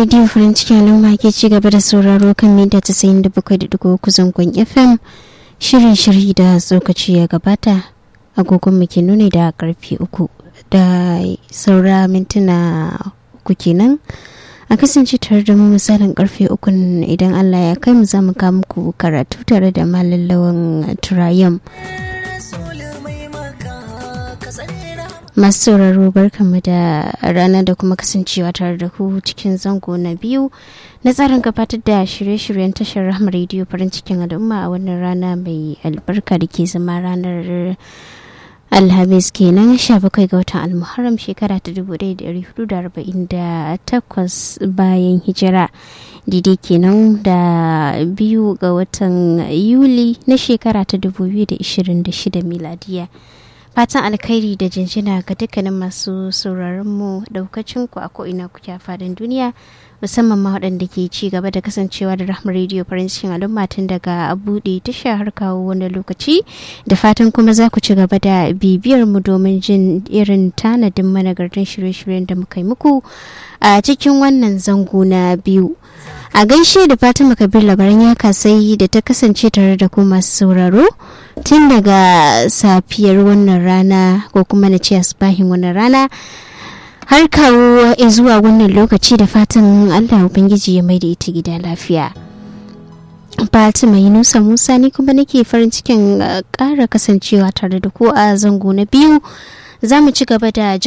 rediyo farin cikin al'umma ke ci gaba da sauraro kan mita 97.3 zangon fm shirin shiri da tsokaci ya gabata agogon ke nuni da karfe uku da saura mintuna uku kenan a kasance tare da mu misalin karfe uku idan allah ya kai mu za mu muku karatu tare da malallawan turayen masu sauraro barkanmu da rana da kuma kasancewa tare da ku cikin zango na biyu na tsarin gabatar da shirye-shiryen tashar rahama rediyo farin cikin al'umma a wannan rana mai albarka da ke zama ranar alhamis kenan 17 ga watan almuharram shekara ta 1448 bayan hijira daidai kenan da biyu ga watan yuli na shekara ta 2026 miladiya fatan alkhairi da jinjina ga dukkanin masu sauraron mu daukacin ku a ko'ina kuke a fadin duniya musamman ma waɗanda ke ci gaba da kasancewa da rahmar rediyo farin cikin al'umma tun daga buɗe tasha har kawo wani lokaci da fatan kuma za ku ci gaba da bibiyar mu domin jin irin tanadin managartan shirye-shiryen da muka yi muku a cikin wannan zango na biyu a gaishe da fatima kabir labaran ya kasai da ta kasance tare da ku masu sauraro tun daga safiyar wannan rana ko kuma na ce asbahin wannan rana har kawo zuwa wannan lokaci da fatan allah ubangiji ya mai da ita gida lafiya fatima yunusa musa ni kuma nake farin cikin ƙara kasancewa tare da ku a zango na biyu za mu ci gaba da